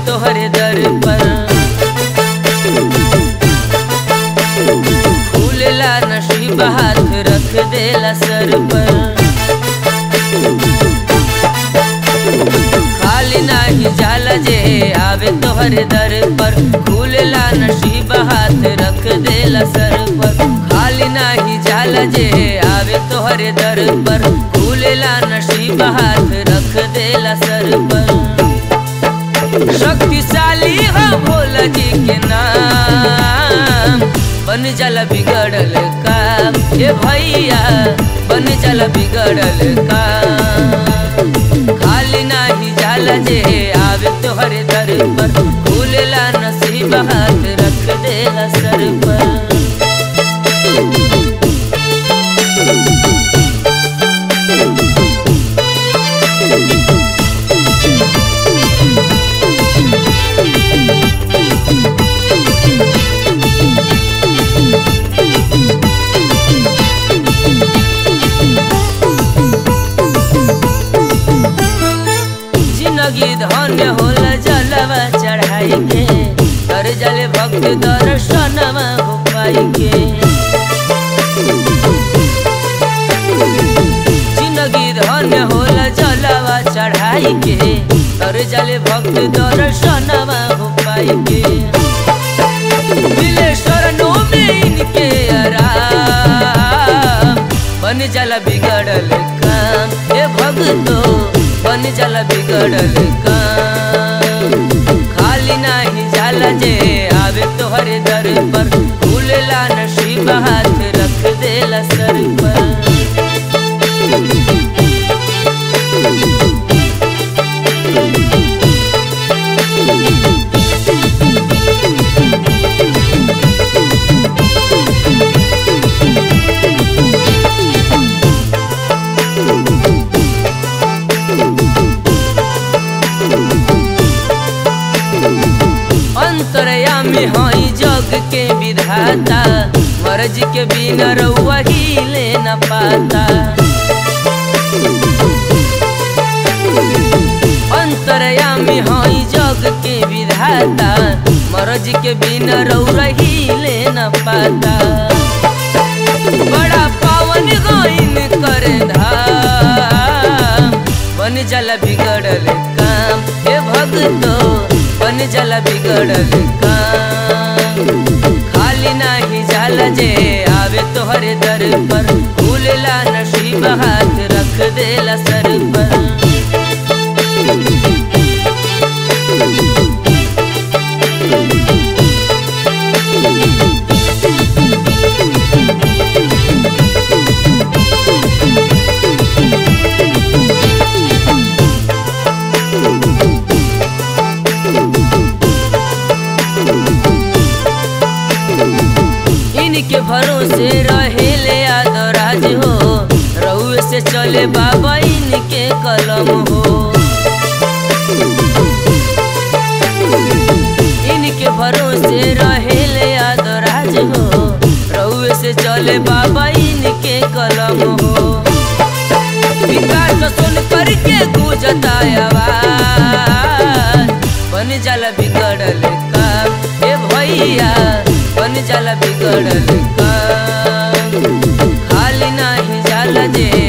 तोहरे दर पर फूलला नसीब हाथ रख देला सर पर खाली नाही जाला जे आवे तोहरे दर पर फूलला नसीब हाथ रख देला सर पर खाली नाही जाला जे आवे तोहरे दर पर फूलला नसीब हाथ रख देला सर पर शक्तिशाली हो भोला जी के नाम बन जाला बिगड़ल काम हे भैया बन जाला बिगड़ल काम खाली नाही जाला जे आवे तोहरे दर पर फूलला नसीब हाथ रख देला सर पर जिंदगी धन्य होला जलवा चढ़ाई के कर जले भक्त दर्शनवा हो पाई के जिंदगी धन्य होला जलवा चढ़ाई के कर जले भक्त दर्शनवा हो पाई के मिले शरणों में इनके आराम बन जाला बिगड़ल काम हे भक्तो बन जाला बिगड़ल काम खाली नाही जाला जे आवे तोहरे दर पर फूलला नसीब हाथ रख देला सर पर अंतरयामी हई जग के विधाता मर्ज के बिना रउआ हिले न पाता अंतरयामी हई जग के विधाता मर्ज के बिना रउआ हिले न पाता बड़ा पावन गईन करे धाम बन जला बिगड़ल काम हे भक्तो बन जला बिगड़ल काम खाली नाही जाला जे आवे तोहरे दर पर फूलला नसीब हाथ रख देला सर पर इनके भरोसे रहेले आदराज हो रउए से चले बाबा इनके कलम हो इनके भरोसे रहेले आदराज हो रउए से चले बाबा इनके कलम हो विकास सुन करके गूंजता आवाज बन जाला बिगड़ल काम हे भैया बन जाला बिगड़ल काम खाली नाही जाला जे